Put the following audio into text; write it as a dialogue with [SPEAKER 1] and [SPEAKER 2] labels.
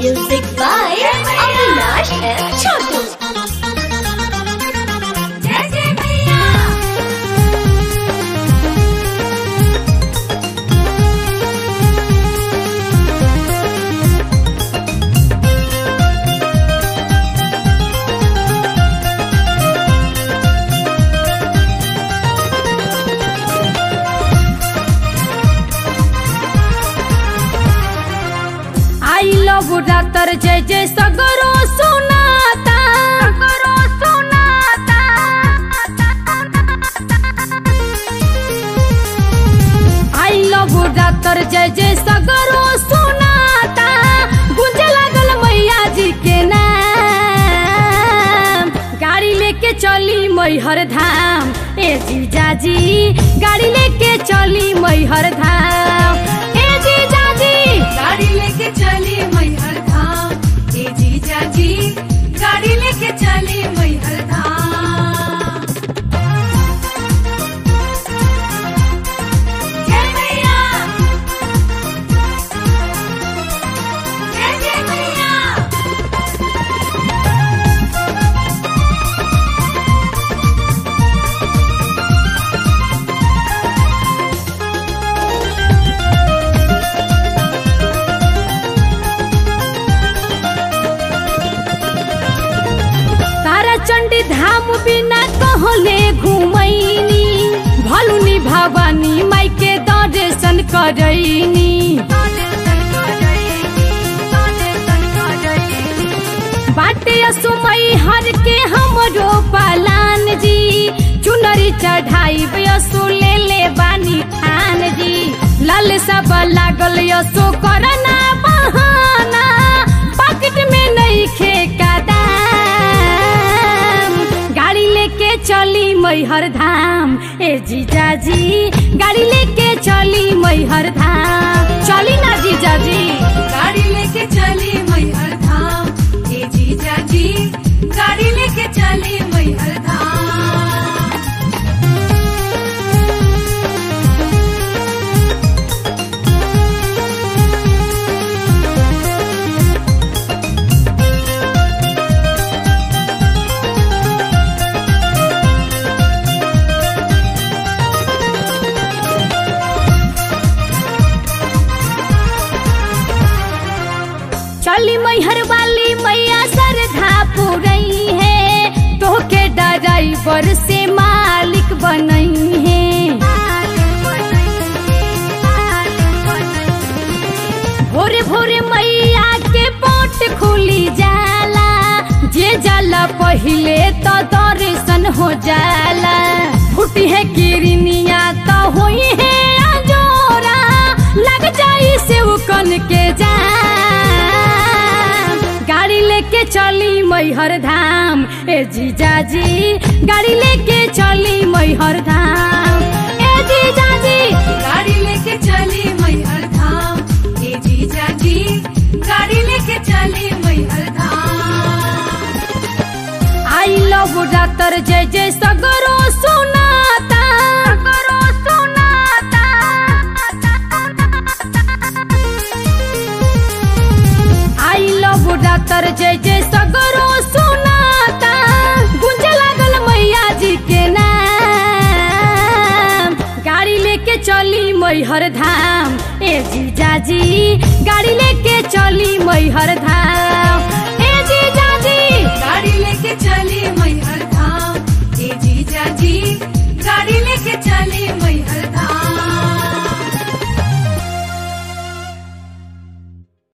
[SPEAKER 1] Music by Avinash and Chotu.
[SPEAKER 2] जय जय मैया
[SPEAKER 3] आई लव डाक्टर जय जय सगरो सुनाता सगरो सुनाता आई लव डाक्टर जय जय सगरो सुनाता गुंजे लागल मैया जी के नाम गाड़ी लेके चली मैहर धाम ए जीजा जी गाड़ी लेके चली मैहर धाम ए जीजा जी
[SPEAKER 2] गाड़ी लेके चली मैहर धाम ए जीजा जी गाड़ी लेके चली मैहर धाम जय मैया जय जय मैया
[SPEAKER 3] तारा चंडी धाम बिना कहले घुमैनी भलुनी भवानी माई के दर्शन करैनी बाटे असुमई हर के हमरो पालान जी चुनरी चढ़ाई असु ले ले बानी खान जी लाल सब लागल यसो करना बहाना पॉकेट में नहीं खे का दाम गाड़ी लेके चली मैहर धाम ए जीजा जी गाड़ी लेके चली मैहर धाम चली ना जीजा जी
[SPEAKER 2] गाड़ी लेके चली मैहर धाम ए जीजा जी गाड़ी लेके चली मैहर धाम
[SPEAKER 3] चली मैहर वाली मैया सरधा पुरई है तोहके ड्राइवर से मालिक बनई है भोरे भोरे मैया के पोट खुली जाला जे जाला पहिले तो दर्शन हो जाला फूटी है किरनिया तो होई है अजोरा लग जाई से कन के जा गाड़ी लेके चली मैहर धाम ए जीजा जी गाड़ी लेके चली मैहर धाम ए जीजा जी
[SPEAKER 2] गाड़ी लेके चली मैहर धाम ए जीजा जी गाड़ी लेके चली मैहर धाम
[SPEAKER 3] आई लव डाक्टर जय जय सगरो सुनाता सगरो सुनाता आई लव डाक्टर जय जय सगरो सुनाता गुंजे लागल मैया जी के नाम गाड़ी लेके चली मैहर धाम ए जीजा जी गाड़ी लेके चली मैहर धाम